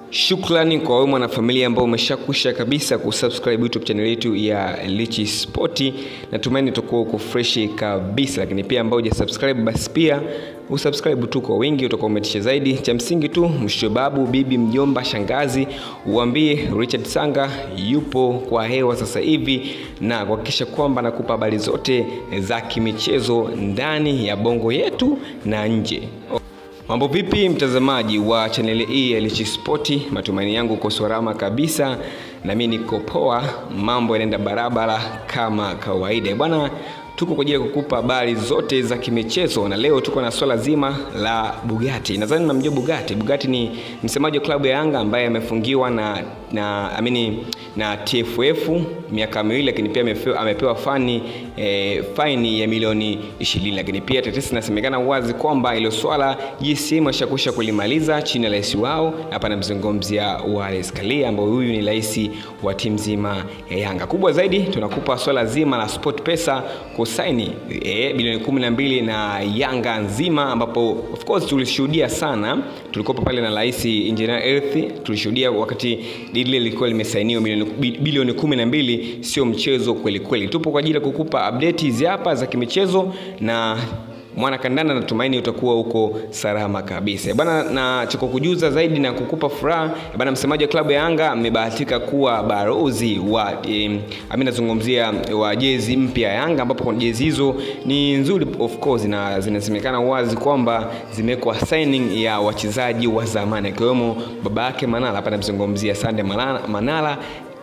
Shukrani kwa wewe mwanafamilia ambao umeshakwisha kabisa kusubscribe YouTube channel yetu ya Lichi Sport. Natumaini utakuwa uko fresh kabisa, lakini pia ambao hujasubscribe basi pia usubscribe tu kwa wingi, utakuwa umetisha zaidi. Cha msingi tu mshobabu, bibi, mjomba, shangazi, uambie Richard Sanga yupo kwa hewa sasa hivi na kuhakikisha kwamba nakupa habari zote za kimichezo ndani ya bongo yetu na nje. Mambo vipi mtazamaji wa chaneli hii ya Lichi Sport? Matumaini yangu uko salama kabisa, na mimi niko poa, mambo yanaenda barabara kama kawaida bwana. Tuko kwa ajili ya kukupa habari zote za kimichezo, na leo tuko na swala zima la Bugatti. Nadhani mnamjua Bugatti. Bugatti ni msemaji wa klabu ya Yanga ambaye amefungiwa na na amini na TFF miaka miwili, lakini pia amepewa, amepewa fani e, faini ya milioni 20, lakini pia tetesi inasemekana wazi kwamba ilo swala GSM ashakwisha kulimaliza chini ya rais wao. Hapa namzungumzia Wallace Karia ambaye huyu ni rais wa timu nzima ya Yanga. Kubwa zaidi tunakupa swala zima la Sport Pesa kusaini e, bilioni 12 na Yanga nzima, ambapo of course tulishuhudia sana, tulikuwa pale na rais Engineer Earth, tulishuhudia wakati dili lilikuwa limesainiwa bilioni 12, sio mchezo kweli kweli. Tupo kwa ajili ya kukupa update hizi hapa za kimichezo na mwana kandanda natumaini utakuwa huko salama kabisa bana, na cha kukujuza zaidi na kukupa furaha bana, msemaji wa klabu ya Yanga amebahatika kuwa barozi wa eh, ami nazungumzia wa jezi mpya ya Yanga, ambapo jezi hizo ni nzuri of course, na zinasemekana wazi kwamba zimewekwa signing ya wachezaji wa zamani akiwemo baba yake Manala. Hapa namzungumzia Sande Manala, Manala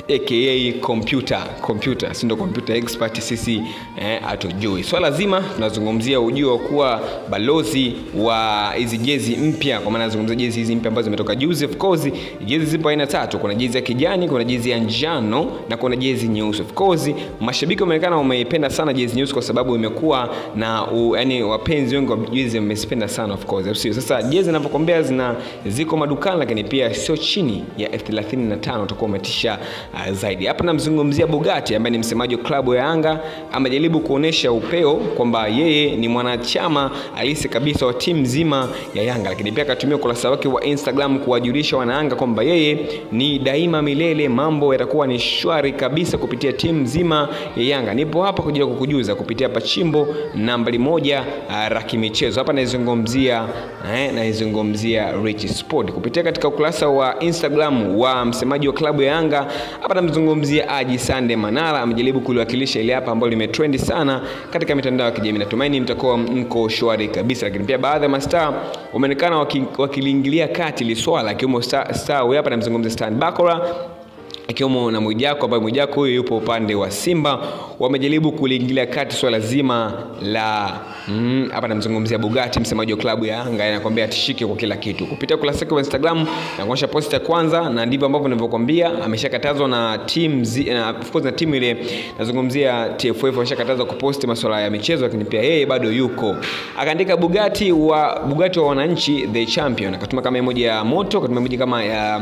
aka computer computer si ndo computer expert sisi eh, hatujui swala so, zima tunazungumzia ujio wa kuwa balozi wa hizi jezi mpya kwa maana nazungumzia jezi hizi mpya ambazo zimetoka juzi of course jezi zipo aina tatu kuna jezi ya kijani kuna jezi ya njano na kuna jezi nyeusi of course mashabiki wameonekana wameipenda sana jezi nyeusi kwa sababu imekuwa na u, yani wapenzi wengi wa jezi wamezipenda sana of course sio sasa jezi ninavyokuambia zina ziko madukani lakini pia sio chini ya elfu thelathini na tano utakuwa umetisha uh, zaidi. Hapa namzungumzia Bugatti ambaye ni msemaji wa klabu ya Yanga, amejaribu kuonesha upeo kwamba yeye ni mwanachama halisi kabisa wa timu nzima ya Yanga, lakini pia akatumia ukurasa wake wa Instagram kuwajulisha wanayanga kwamba yeye ni daima milele, mambo yatakuwa ni shwari kabisa kupitia timu nzima ya Yanga. Nipo hapa kwa ajili ya kukujuza kupitia pachimbo nambari moja uh, raki michezo. Hapa naizungumzia eh, naizungumzia Rich Sport kupitia katika ukurasa wa Instagram wa msemaji wa klabu ya Yanga hapa namzungumzia Aji Sande Manara, amejaribu kuliwakilisha ile hapa ambalo limetrendi sana katika mitandao ya kijamii. Natumaini mtakuwa mko shwari kabisa, lakini pia baadhi ya mastaa wameonekana wakiliingilia kati ile swala, akiwemo star, star huyu hapa namzungumzia Stan Bakora ikiwemo na Mwijako ambaye Mwijako huyo yupo upande wa Simba, wamejaribu kuliingilia kati swala zima la hapa mm, namzungumzia Bugatti, msemaji wa klabu ya Yanga, anakuambia atishike kwa kila kitu kupitia ukurasa wake wa Instagram na kuonyesha post ya kwanza, na ndivyo ambavyo ninavyokuambia, ameshakatazwa na team na of course na timu ile nazungumzia TFF, ameshakatazwa kuposti masuala ya michezo, lakini pia yeye bado yuko. Akaandika Bugatti wa Bugatti wa wananchi the champion, akatuma kama emoji ya moto, akatuma emoji kama ya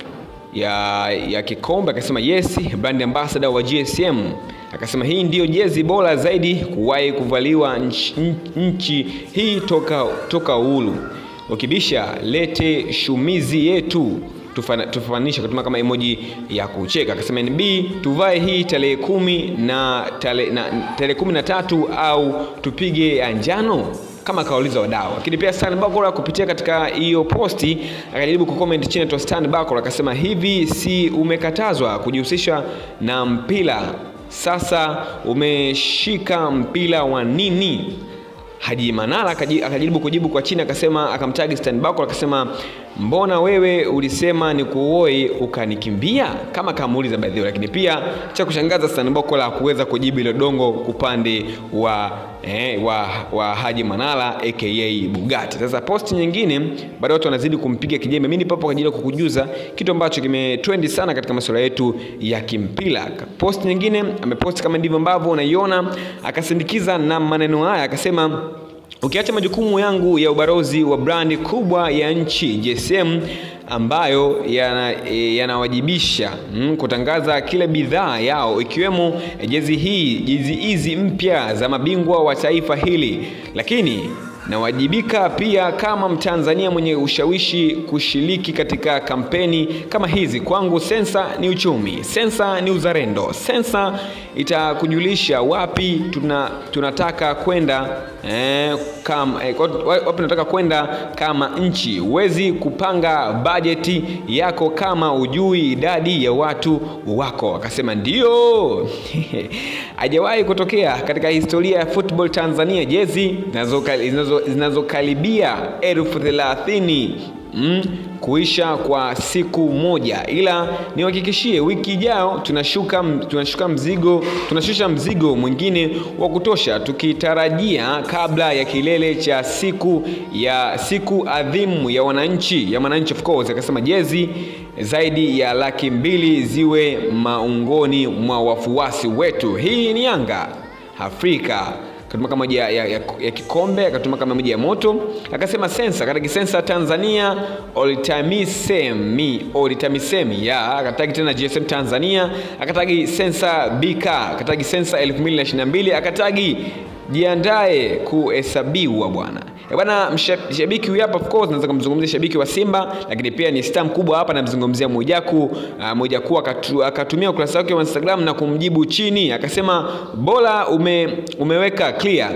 ya, ya kikombe akasema yes, brand ambassador wa GSM akasema hii ndiyo jezi bora zaidi kuwahi kuvaliwa nchi, nchi hii toka, toka uhuru. Ukibisha lete shumizi yetu tufananisha kutuma kama emoji ya kucheka. Akasema NB tuvae hii tarehe kumi na tarehe na, tarehe kumi na tatu au tupige ya njano kama akawauliza wadau. Lakini pia Stan Bakora kupitia katika hiyo posti akajaribu kucomment chini tu Stan Bakora akasema hivi, si umekatazwa kujihusisha na mpira, sasa umeshika mpira wa nini? Haji Manara akajaribu kujibu kwa chini akasema, akamtagi Stan Bakora akasema mbona wewe ulisema ni kuoi ukanikimbia, kama kamuuliza baadhi lakini pia cha kushangaza Stan Bakora hakuweza kujibu ile dongo upande wa eh, wa, wa Haji Manara aka Bugatti. Sasa posti nyingine bado watu wanazidi kumpiga kijembe. Mimi nipo kwa ajili ya kukujuza kitu ambacho kimetrendi sana katika masuala yetu ya kimpira. Posti nyingine ameposti kama ndivyo ambavyo unaiona, akasindikiza na maneno haya akasema Ukiacha majukumu yangu ya ubarozi wa brandi kubwa ya nchi GSM ambayo yanawajibisha yana mm, kutangaza kila bidhaa yao ikiwemo jezi hii jezi hizi mpya za mabingwa wa taifa hili, lakini nawajibika pia kama Mtanzania mwenye ushawishi kushiriki katika kampeni kama hizi. Kwangu sensa ni uchumi, sensa ni uzalendo, sensa itakujulisha wapi tuna, tunataka kwenda eh, kama, eh, wapi tunataka kwenda kama nchi. Huwezi kupanga bajeti yako kama ujui idadi ya watu wako. Akasema ndio hajawahi kutokea katika historia ya football Tanzania jezi zinazokaribia elfu thelathini mm, kuisha kwa siku moja, ila niwahakikishie wiki ijayo tunashuka, tunashuka mzigo tunashusha mzigo mwingine wa kutosha, tukitarajia kabla ya kilele cha siku ya siku adhimu ya wananchi ya wananchi of course. Akasema jezi zaidi ya laki mbili ziwe maungoni mwa wafuasi wetu. Hii ni Yanga Afrika akatuma kama moja ya, ya, ya, ya kikombe akatuma kama moja ya moto akasema sensa katika sensa Tanzania olitamisemi olitamisemi ya akatagi tena GSM Tanzania akatagi sensa BK akatagi sensa 2022 akatagi jiandae kuhesabiwa bwana bwana mshabiki huyu hapa of course naweza kumzungumzia shabiki wa Simba lakini pia ni star mkubwa hapa namzungumzia Mwijaku uh, Mwijaku akatu, akatumia ukurasa wake wa Instagram na kumjibu chini akasema bora ume, umeweka clear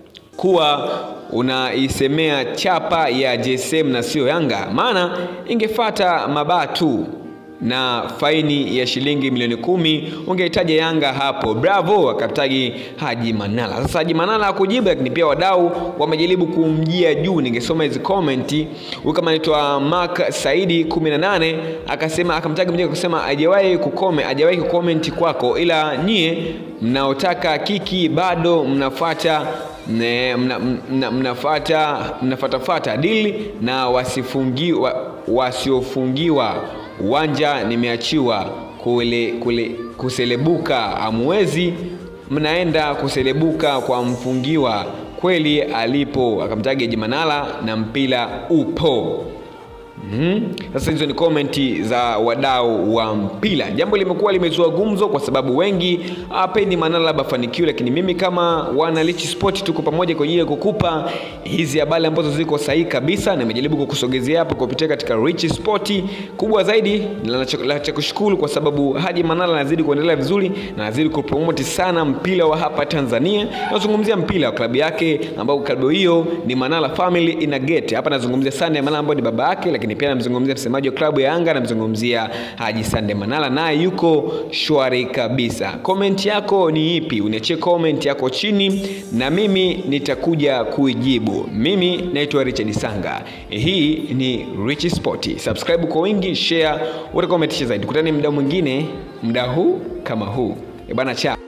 kuwa unaisemea chapa ya JSM na sio Yanga maana ingefata mabaa tu na faini ya shilingi milioni kumi ungehitaja Yanga hapo. Bravo, akatagi Haji Manala. Sasa Haji Manala akujibu, lakini pia wadau wamejaribu kumjia juu. Ningesoma hizi komenti. Huyu kama anaitwa Mark Saidi 18 akasema, akamtagi mmoja kusema hajawahi kukome, hajawahi kukomenti kwako, ila nyie mnaotaka kiki bado mnafuata ne, mna, mna, mnafata mnafatafata dili na wasifungiwa wasiofungiwa uwanja nimeachiwa kule, kule, kuselebuka amwezi mnaenda kuselebuka kwa mfungiwa kweli alipo akamtaja Jimanala na mpira upo Mm-hmm. Sasa hizo ni komenti za wadau wa mpira. Jambo limekuwa limezua gumzo kwa sababu wengi hawapendi Manala labda afanikiwe, lakini mimi kama wana Rich Sport tuko pamoja kwa ajili ya kukupa hizi habari ambazo ziko sahihi kabisa, na nimejaribu kukusogezea hapo kupitia katika Rich Sport. Kubwa zaidi la cha kushukuru kwa sababu Haji Manala anazidi kuendelea vizuri na anazidi kupromote sana mpira wa hapa Tanzania. Nazungumzia mpira wa klabu yake ambao klabu hiyo ni Manala Family Inagate. Hapa nazungumzia Sunday Manala ambaye ni baba yake, lakini pia namzungumzia msemaji wa klabu ya Yanga, namzungumzia Haji Sande Manala, naye yuko shwari kabisa. Komenti yako ni ipi? Uniachie komenti yako chini na mimi nitakuja kuijibu. Mimi naitwa Richard Sanga, hii ni Rich Sport. Subscribe kwa wingi, share, utakometisha zaidi. Kutane muda mwingine, muda huu kama huu. E bana, cha